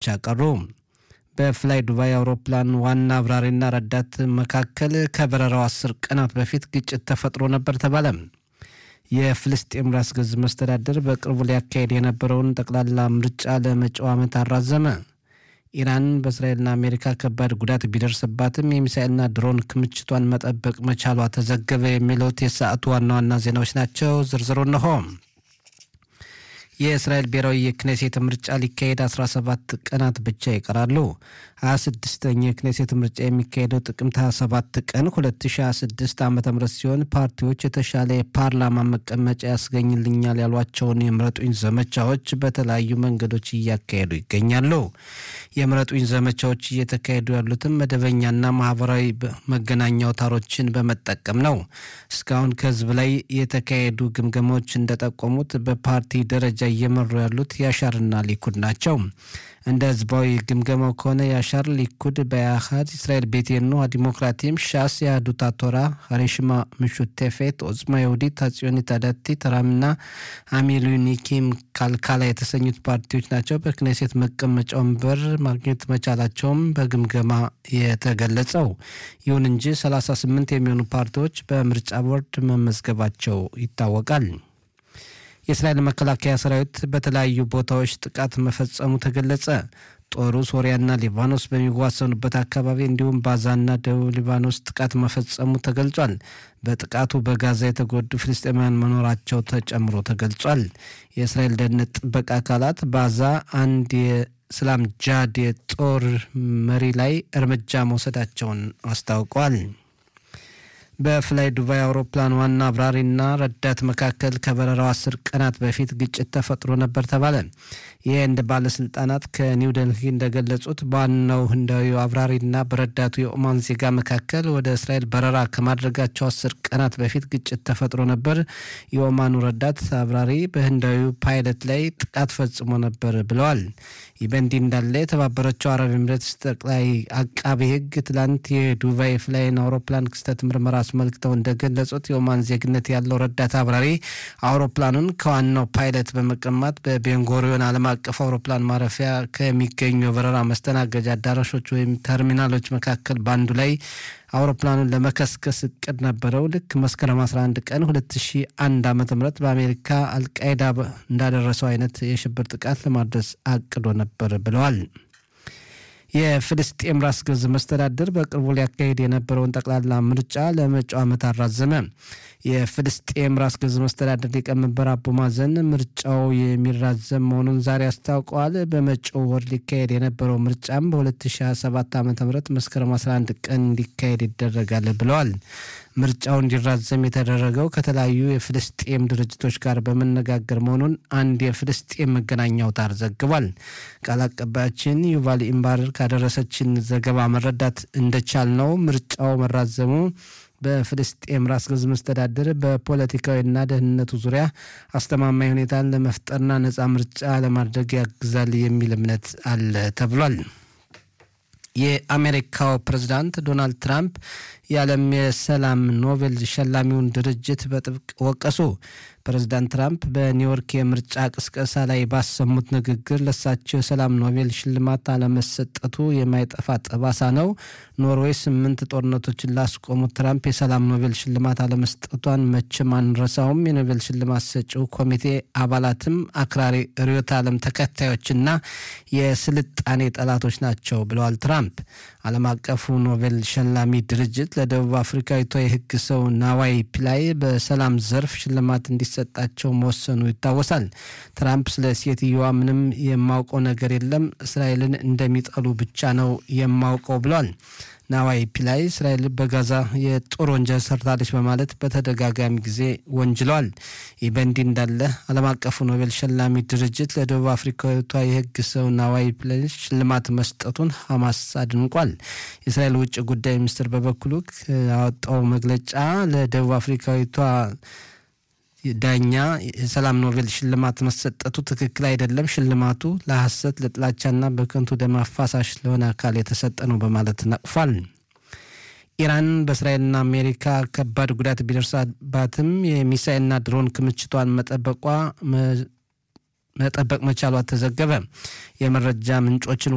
ቀሩ። በፍላይ ዱባይ አውሮፕላን ዋና አብራሪና ረዳት መካከል ከበረራው አስር ቀናት በፊት ግጭት ተፈጥሮ ነበር ተባለ። የፍልስጤም ራስ ገዝ መስተዳደር በቅርቡ ሊያካሄድ የነበረውን ጠቅላላ ምርጫ ለመጪው ዓመት አራዘመ። ኢራን በእስራኤልና አሜሪካ ከባድ ጉዳት ቢደርስባትም የሚሳኤልና ድሮን ክምችቷን መጠበቅ መቻሏ ተዘገበ። የሚሉት የሰዓቱ ዋና ዋና ዜናዎች ናቸው። ዝርዝሩ እንሆ። የእስራኤል ብሔራዊ የክኔሴት ምርጫ ሊካሄድ 17 ቀናት ብቻ ይቀራሉ። 26ኛ የክኔሴት ምርጫ የሚካሄደው ጥቅምት 27 ቀን 2026 ዓ ም ሲሆን ፓርቲዎች የተሻለ የፓርላማ መቀመጫ ያስገኝልኛል ያሏቸውን የምረጡኝ ዘመቻዎች በተለያዩ መንገዶች እያካሄዱ ይገኛሉ። የምረጡኝ ዘመቻዎች እየተካሄዱ ያሉትም መደበኛና ማህበራዊ መገናኛ አውታሮችን በመጠቀም ነው። እስካሁን ከህዝብ ላይ የተካሄዱ ግምገማዎች እንደጠቆሙት በፓርቲ ደረጃ እየመሩ ያሉት ያሻርና ሊኩድ ናቸው። እንደ ህዝባዊ ግምገማው ከሆነ ያሻር፣ ሊኩድ፣ በያሃድ፣ እስራኤል ቤቴኑ፣ ዲሞክራቲም፣ ሻስ፣ የአህዱት ቶራ፣ ሀሬሽማ ምሹቴፌት፣ ኦጽማ የሁዲት፣ አጽዮኒት አዳቲት፣ ራምና አሚሉኒኪም ካልካላ የተሰኙት ፓርቲዎች ናቸው። በክኔሴት መቀመጫ ወንበር ማግኘት መቻላቸውም በግምገማ የተገለጸው። ይሁን እንጂ 38 የሚሆኑ ፓርቲዎች በምርጫ ቦርድ መመዝገባቸው ይታወቃል። የእስራኤል መከላከያ ሰራዊት በተለያዩ ቦታዎች ጥቃት መፈጸሙ ተገለጸ። ጦሩ ሶሪያና ሊባኖስ በሚዋሰኑበት አካባቢ እንዲሁም ባዛና ደቡብ ሊባኖስ ጥቃት መፈጸሙ ተገልጿል። በጥቃቱ በጋዛ የተጎዱ ፍልስጤማውያን መኖራቸው ተጨምሮ ተገልጿል። የእስራኤል ደህንነት ጥበቃ አካላት ባዛ አንድ የእስላም ጃድ የጦር መሪ ላይ እርምጃ መውሰዳቸውን አስታውቋል። በፍላይ ዱባይ አውሮፕላን ዋና አብራሪና ረዳት መካከል ከበረራው አስር ቀናት በፊት ግጭት ተፈጥሮ ነበር ተባለ። የህንድ ባለስልጣናት ከኒው ደልሂ እንደገለጹት በዋናው ህንዳዊ አብራሪና በረዳቱ የኦማን ዜጋ መካከል ወደ እስራኤል በረራ ከማድረጋቸው አስር ቀናት በፊት ግጭት ተፈጥሮ ነበር። የኦማኑ ረዳት አብራሪ በህንዳዊ ፓይለት ላይ ጥቃት ፈጽሞ ነበር ብለዋል። ይህ በእንዲህ እንዳለ የተባበረችው አረብ ኤምሬትስ ጠቅላይ አቃቤ ህግ ትላንት የዱባይ ፍላይን አውሮፕላን ክስተት ምርመራ አስመልክተው እንደገለጹት የኦማን ዜግነት ያለው ረዳት አብራሪ አውሮፕላኑን ከዋናው ፓይለት በመቀማት በቤንጎሪዮን ዓለም አቀፍ አውሮፕላን ማረፊያ ከሚገኙ የበረራ መስተናገጃ አዳራሾች ወይም ተርሚናሎች መካከል በአንዱ ላይ አውሮፕላኑን ለመከስከስ እቅድ ነበረው። ልክ መስከረም 11 ቀን 2001 ዓ ም በአሜሪካ አልቃይዳ እንዳደረሰው አይነት የሽብር ጥቃት ለማድረስ አቅዶ ነበር ብለዋል። የፍልስጤም ራስ ገዝ መስተዳድር በቅርቡ ሊያካሄድ የነበረውን ጠቅላላ ምርጫ ለመጪው ዓመት አራዘመ። የፍልስጤም ራስ ገዝ መስተዳድር ሊቀመንበር አቡ ማዘን ምርጫው የሚራዘም መሆኑን ዛሬ አስታውቀዋል። በመጪው ወር ሊካሄድ የነበረው ምርጫም በ2027 ዓ ም መስከረም 11 ቀን እንዲካሄድ ይደረጋል ብለዋል። ምርጫው እንዲራዘም የተደረገው ከተለያዩ የፍልስጤም ድርጅቶች ጋር በመነጋገር መሆኑን አንድ የፍልስጤም መገናኛ አውታር ዘግቧል። ቃል አቀባያችን ዩቫል ኢምባር ካደረሰችን ዘገባ መረዳት እንደቻል ነው ምርጫው መራዘሙ በፍልስጤም ራስ ገዝ መስተዳድር በፖለቲካዊና ደህንነቱ ዙሪያ አስተማማኝ ሁኔታን ለመፍጠርና ነፃ ምርጫ ለማድረግ ያግዛል የሚል እምነት አለ ተብሏል። የአሜሪካው ፕሬዝዳንት ዶናልድ ትራምፕ የዓለም የሰላም ኖቤል ሸላሚውን ድርጅት በጥብቅ ወቀሱ። ፕሬዝዳንት ትራምፕ በኒውዮርክ የምርጫ ቅስቀሳ ላይ ባሰሙት ንግግር ለሳቸው የሰላም ኖቤል ሽልማት አለመሰጠቱ የማይጠፋ ጠባሳ ነው። ኖርዌይ ስምንት ጦርነቶችን ላስቆሙት ትራምፕ የሰላም ኖቤል ሽልማት አለመስጠቷን መቼም አንረሳውም። የኖቤል ሽልማት ሰጪው ኮሚቴ አባላትም አክራሪ ርዕዮተ ዓለም ተከታዮችና የስልጣኔ ጠላቶች ናቸው ብለዋል ትራምፕ። ዓለም አቀፉ ኖቤል ሸላሚ ድርጅት ለደቡብ አፍሪካዊቷ የሕግ ሰው ናዋይ ፒላይ በሰላም ዘርፍ ሽልማት እንዲሰጣቸው መወሰኑ ይታወሳል። ትራምፕ ስለ ሴትየዋ ምንም የማውቀው ነገር የለም፣ እስራኤልን እንደሚጠሉ ብቻ ነው የማውቀው ብለዋል። ናዋይ ፒላይ እስራኤል በጋዛ የጦር ወንጀል ሰርታለች በማለት በተደጋጋሚ ጊዜ ወንጅለዋል። ይህ በእንዲህ እንዳለ ዓለም አቀፉ ኖቤል ሸላሚ ድርጅት ለደቡብ አፍሪካዊቷ የህግ ሰው ናዋይ ፒላይ ሽልማት መስጠቱን ሐማስ አድንቋል። የእስራኤል ውጭ ጉዳይ ሚኒስትር በበኩሉ ያወጣው መግለጫ ለደቡብ አፍሪካዊቷ ዳኛ የሰላም ኖቤል ሽልማት መሰጠቱ ትክክል አይደለም፣ ሽልማቱ ለሐሰት ለጥላቻና በከንቱ ደም አፋሳሽ ለሆነ አካል የተሰጠ ነው በማለት ነቅፏል። ኢራን በእስራኤልና አሜሪካ ከባድ ጉዳት ቢደርሳባትም የሚሳኤልና ድሮን ክምችቷን መጠበቋ መጠበቅ መቻሏ ተዘገበ። የመረጃ ምንጮችን